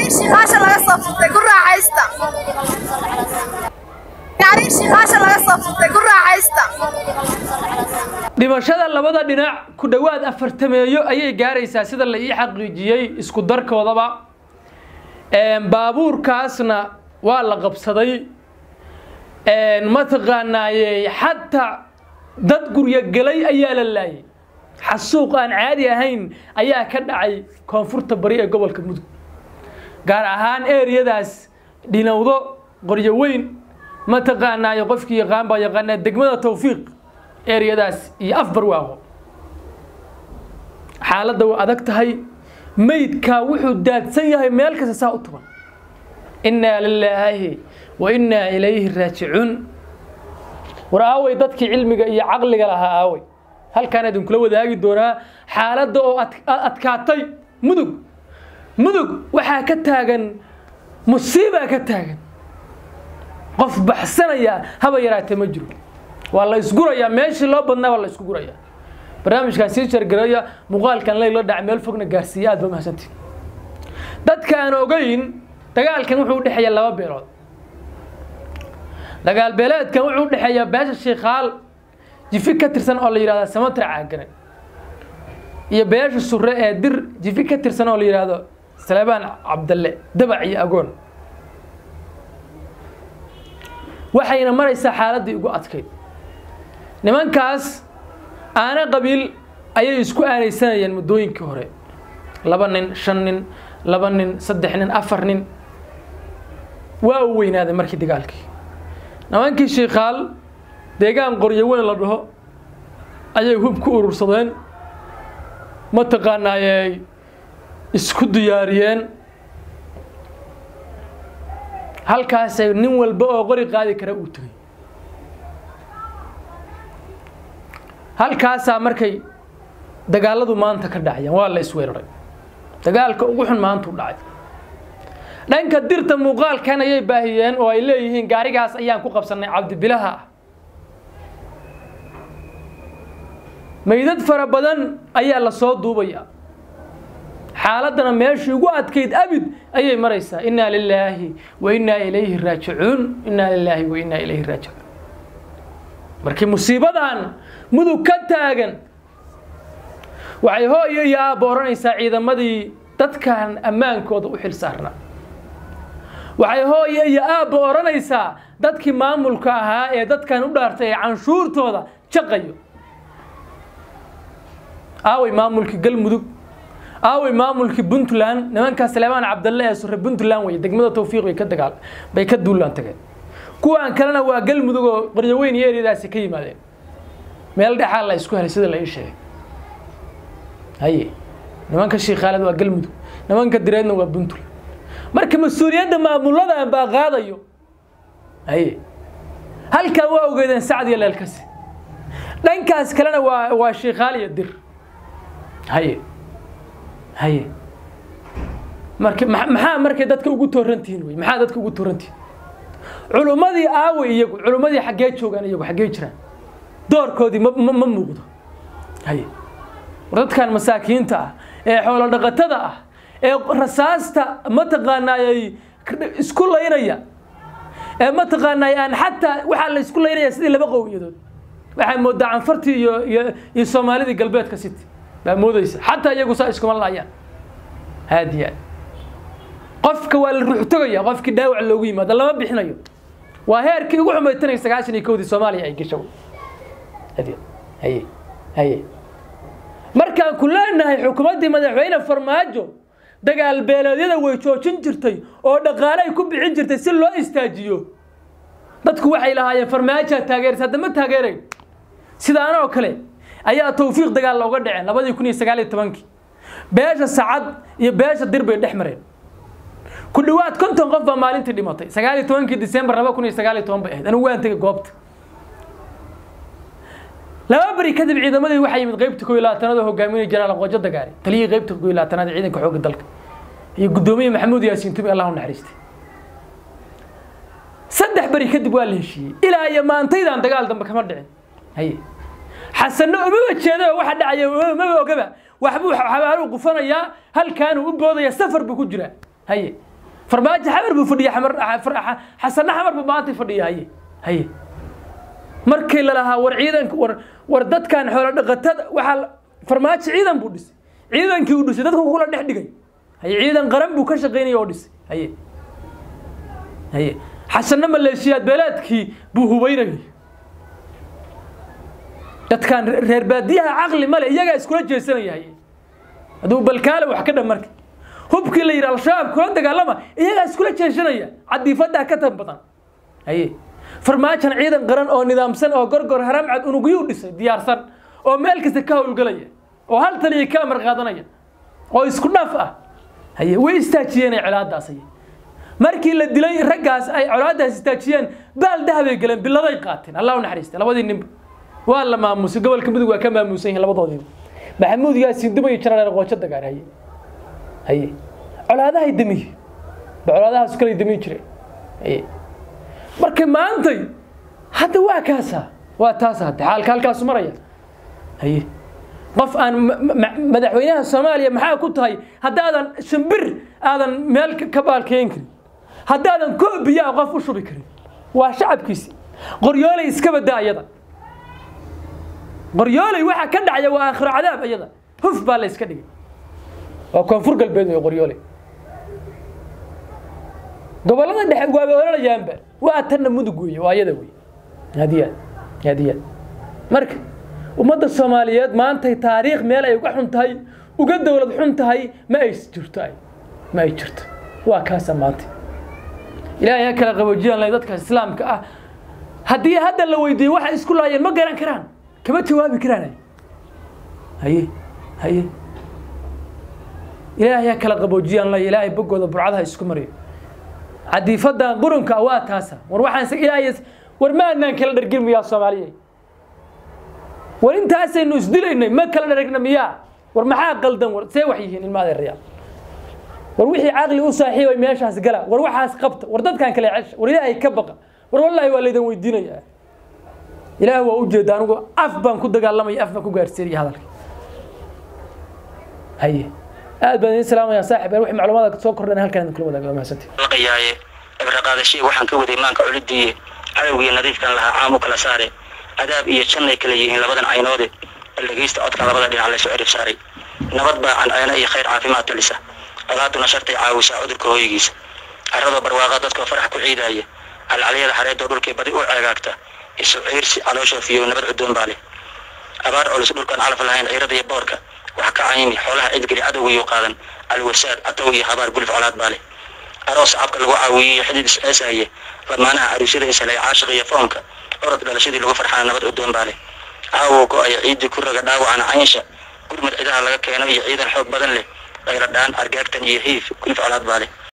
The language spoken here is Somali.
gaari shiiqaasha laga soo furtay ku raaxaysta gaari shiiqaasha laga soo furtay ku raaxaysta dhimashada labada dhinac ku dhowaad afartameeyo ayay gaaraysaa sida la ii xaqiijiyey isku darkoodaba baabuurkaasna waa la qabsaday mataqaanaaye xataa dad guryo gelay ayaa la laayay xasuuq aan caadi ahayn ayaa ka dhacay koonfurta bari ee gobolka mudug gaar ahaan eriyadaas dhinowdo qoryo weyn mataqaanaaye qofkii yaqaan baa yaqaanaa degmada tawfiiq eriyadaas iyo af barwaaqo xaaladda waa adag tahay meydkaa wuxuu daadsan yahay meel kasta saa u tuban innaa lilaahi wa innaa ilayhi raajicuun war aaway dadkii cilmiga iyo caqliga lahaa aaway halkaan idinkula wadaagi doonaa xaaladda oo adkaatay mudug mudug waxaa ka taagan musiibaa ka taagan qof baxsanaya haba yaraatee ma jiro waa la isgurayaa meeshii loo badnaa waa la isku gurayaa barnaamijkaan sii jargaraya muuqaalkan leyla dhac meel fogna gaarsiiya aad ba mahadsantii dadka aan ogeyn dagaalkan wuxuu udhexeeya laba beelood dagaal beeleedkan wuxuu udhexeeyaa beesha shiikaal jifi ka tirsan oo la yidhahdo samatra caagane iyo beesha sure ee dir jifi ka tirsan oo la yidhaahdo salebaan cabdalle dabac iyo agoon waxayna maraysaa xaaladdii ugu adkayd nimankaas aana qabiil ayay isku aanaysanayeen muddooyinkii hore laba nin shan nin laba nin saddex nin afar nin waa u weynaaday markii dagaalkii nimankii shiikaal deegaan qoryo weyn la dhaho ayay hub ku urursadeen mataqaanaayey isku diyaariyeen halkaasay nin walba oo qori qaadi kara uu tegay halkaasaa markay dagaaladu maanta ka dhacayaan waa la isweeraray dagaalka ugu xun maanta u dhacay dhanka dirta muuqaalkan ayay baahiyeen oo ay leeyihiin gaarigaas ayaan ku qabsannay cabdibilaha ah meydad fara badan ayaa la soo duubaya xaaladdana meeshii ugu adkayd abid ayay maraysaa innaa lilaahi wa innaa ilayhi raajicuun innaa lilaahi wa innaa ilayhi raajicuun markii musiibadan mudug ka taagan waxay hooyo iyo aabba odhanaysaa ciidamadii dadkan ammaankooda u xil saarnaa waxay hooyo iyo aabba odhanaysaa dadkii maamulka ahaa ee dadkan u dhaartay ee canshuurtooda jaqayo aaway maamulkii galmudug aaway maamulkii puntland nimankaa saleebaan cabdalle ee sure puntland weye degmada tawfiiq bay ka dagaal bay ka duulaan tageen kuwaan kalena waa galmudug oo qoryoweyn iyo eryadaasi ka yimaadeen meel dhexaa la isku helay sida la ii sheegay haye nimanka shiikaaled waa galmudug nimanka direedna waa puntland marka mas-uuliyadda maamuladan baa qaadayo haye halkaa waa ogeedeen sacad iyo leelkasi dhankaas kalena waa waa shiikaal iyo dir haye haye marka maxaa markay dadka ugu toorantihiin wey maxaa dadka ugu toorantihiin culummadii aaway iyagu culummadii xaggee joogaan iyagu xaggee jiraan doorkoodii ma ma muuqdo haye war dadkan masaakiinta ah ee xoolo dhaqatada ah ee rasaasta mataqaanaayay isku laynaya ee mataqaanaay aan xataa waxaa la isku laynaya sidii laba qowmiyadood waxaa moodaa canfartii iyo iyo iyo soomaalidii galbeedka city baa moodaysa xataa iyagu saa iskuma laayaan haadiya qofka waa la ruux tagaya qofkii dhaawac loogu yimaado lama bixinayo waa heerkii ugu xumaytanay sagaashan iyo kowdii soomaaliya ay gasho haye haye haye markaan ku leenahay xukuumaddii madaxweyne farmaajo dagaal beeleedyada way joojin jirtay oo dhaqaale ay ku bixin jirtay si loo istaajiyo dadku waxay lahaayeen farmaajaa taageeraysa hadda ma taageerayn sidaan oo kale ayaa tawfiiq dagaal looga dhaceen labadii kun iyo sagaal iyo tobankii beesha sacad iyo beesha dir bay dhex mareen ku dhowaad konton qof baa maalintii dhimatay sagaal iyo tobankii disembar laba kun iyo sagaal iyo toban bay ahayd anigu waan tegay goobta laba beri kadib ciidamadii waxaa yimid qaybta koo iyo labaatanaad oo hogaaminaya jenaraal qoojo dagaale taliyihii qaybta koo iyo labaatanaad ee ciidanka xoogga dalka iyo guddoomiye maxamuud yaasiin tumi allah u naxariistay saddex beri kadib waa la heshiiyey ilaa iyo maantaydan dagaal dambe kama dhicin haye xasanno umaba jeeda oo waxa dhacaya maba ogaba waxbuu xabaaluu qufanayaa halkaanuu u boodaya safar buu ku jiraa haye farmaajo xamar buu fadhiya xamar xasanna xamar buu maanta fadhiya haye haye markii lalahaa war ciidanka war war dadkan xoolo dhaqatada waxaa farmaajo ciidan buu dhisay ciidankii uu dhisay dadku kula dhex dhigay haye ciidan qaran buu ka shaqaynaya oo dhisay haye haye xasanna maleeshiyaad beeleedkii buu hubeynayay dadkan reer baadiyaha caqli male iyagaa iskula jeesanaya haye hadduu balkaale wax ka dhan marka hubkii la yidhi al-shabaab kula dagaalama iyagaa iskula jeeshanaya cadiifadaa ka tan badan haye farmaajan ciidan qaran oo nidaamsan oo gorgor haramcad unugyuu dhisay diyaarsan oo meel kasta ka howlgelaya oo hal taliya ka amar qaadanaya oo isku dhaf ah haye way istaajiyeen colaadaas haye markii la dilay raggaas ay colaadaas istaajiyeen baal dahabay galeen biladay qaateen allah u naxariista labadii ninba waa la maamusay gobolka mudug waa ka maamuusan yihiin labadoodiiba maxamuud yaasin dumay jarareer qoojo dagaar haye haye colaadahay damiye ba colaadahaas kale damiin jireen haye marka maantay hadda waa kaasa waa taas hadda xaalka halkaasu maraya haye qof aan madaxweynaha soomaaliya maxaa ku tahay haddaadan shimbir aadan meel ka baalkeyn karin haddaadan koo biyaa qof u shubi karin waa shacabkiisi qoryoolay iska badaa ayada qoryoolay waxaa ka dhacaya waa aakhiro cadaab ayada huf baa la iska dhigay waa koonfur galbeed wey qoryoolay gobollada dhexe waaba ololayaanba waa tanna mudug weeye waa ayada wey hadiyaad hadiyaad marka ummadda soomaaliyeed maantay taariikh meel ay uga xun tahay uga dowlad xun tahay ma ay jirto ay ma ay jirto waa kaasa maanta ilaahay ha kala qaboojiyaan leh dadka islaamka ah haddii hadda la weydiiyo waxa isku laayeen ma garan karaan kama jawaabi karaan haye haye ilaahay ha kala qaboojiyaan leh ilaahay boggooda burcadaha isku mariyo cadiifadan qurunka waa taasa war waxaan ilaahay war ma anaan kala dhargin miyaa soomaaliya war intaasaynu isdilaynay ma kala dharagna miyaa war maxaa qaldan war see wax yihiin ilma adeerayaa war wixii caqli u saaxiibay meeshaas gala war waxaas qabta war dadkan kale cesha war ilaahay ka baqa war wallaahi waa laydan weydiinayaa ilaah waa u jeeda anigu af baan ku dagaalamaya af baan ku gaarsiinaya hadalka haye aad baan idin salaamaya saaxib wixii macluumaad soo kordhan halkan idin kula wadaaga waa mahadsantii laqayaaye ibra qaadashii waxaan ka waday maanka culidiiye cadowgiyo nadiifkan lahaa caamu kala saare adaab iyo jannay kala yihiin labadan caynoode bal dhegaysta codkan labada dhinac laysu cirib saaray nabad baa canceena iyo khayr caafimaad talisa colaaduna shartay caawisaa cudurka hooygiisa carradoo barwaaqa dadkoo farax ku ciidaaya calcalyada xareedoo dhulkii badi u ceegaagta isu ciirsi calooshoo fiyow nabad cudoon baa leh abaar culus dhulkaan calaf lahayn ciirada iyo boorka wax ka caymi xoolaha cidgeli cadowgiyuu qaadan alwasaad catow iyo habaar gulif colaad baa leh aroos cabka lagu caawiyiyo xidid isceesaaye lamaanaha aruusyada isalay caashiq iyo foomka orod dhalashadii lagu farxana nabad cudoon baa leh caawow go-aya ciiddii ku raga dhaawacana caynsha gurmad cidaha laga keeno iyo ciidan xoog badan leh dhayradhaan argaagtan iyo hiif gulif colaad baa leh